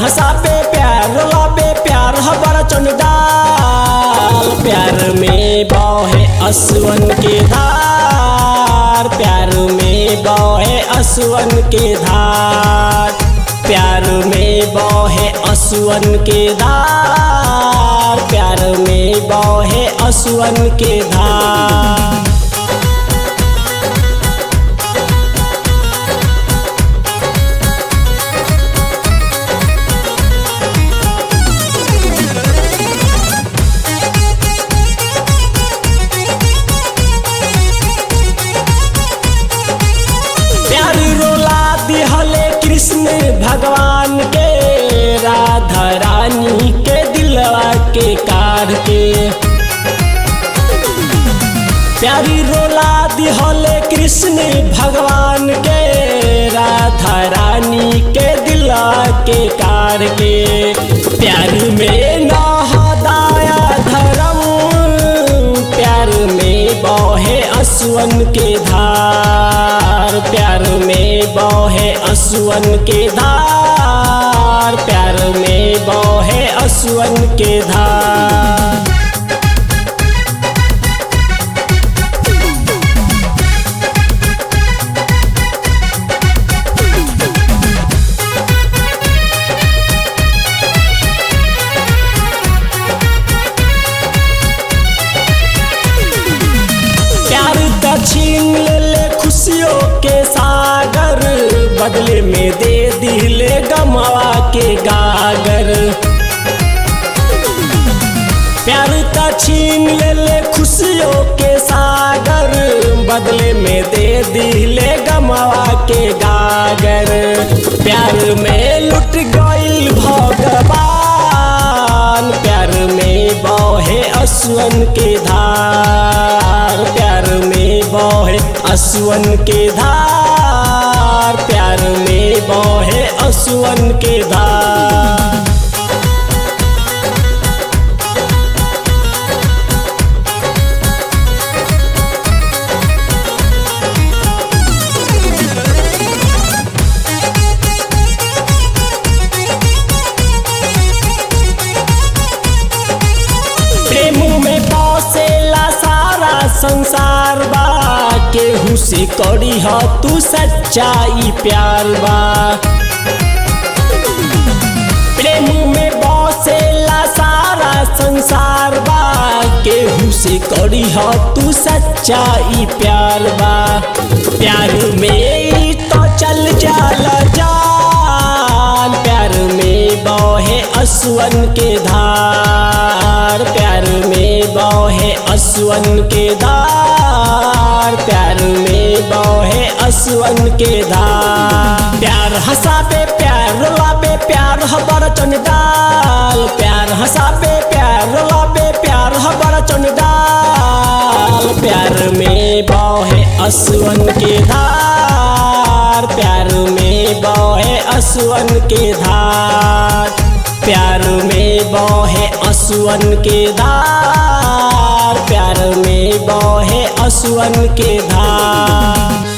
हंसाबे प्यार लाबे प्यार हबर चंडाल प्यार में बहे असवन के धार प्यार में बहे असवन के धार प्यार में बहे असुअन के धार प्यार में बहे असुअन के धार प्यार रोला दिहले कृष्ण भगवान के राधा रानी के दिलवा के कार के प्यारी रोला दिहले कृष्ण भगवान के राधा रानी के दिलवा के कार के प्यार में नहदाया धर्म प्यार में बहे असुअन के धार प्यार में बहे असुअन के धार प्यार में बहे असुअन के धार प्यार का छीन ले ले खुशियों के सागर बदले में दे दिले गमवा के गागर प्यार का छीन ले ले खुशियों के सागर बदले में दे दिले गमवा के गागर प्यार में लुट गई भगवान प्यार में बहे असुअन के धार प्यार में बहे असुअन के धार प्यार में बहे असुअन के धार प्रेम में बसेला सारा संसार बा केहू से करी ह तू सच्चाई प्यार बा प्रेम में बसेला सारा संसार बा केहू से करी ह तू सच्चाई प्यार बा प्यार में ही तो चल जाला जान प्यार में बहे असुअन के धार प्यार में बहे असुअन के धार प्यार में बहे असुअन के धार प्यार हंसाबे प्यार लाबे प्यार हबर चंडाल प्यार हंसाबे प्यार लाबे प्यार हबर चंडाल प्यार में बहे असुअन के धार प्यार में बहे असुअन के धार प्यार में बहे असुअन के धार प्यार में बहे असुअन के धार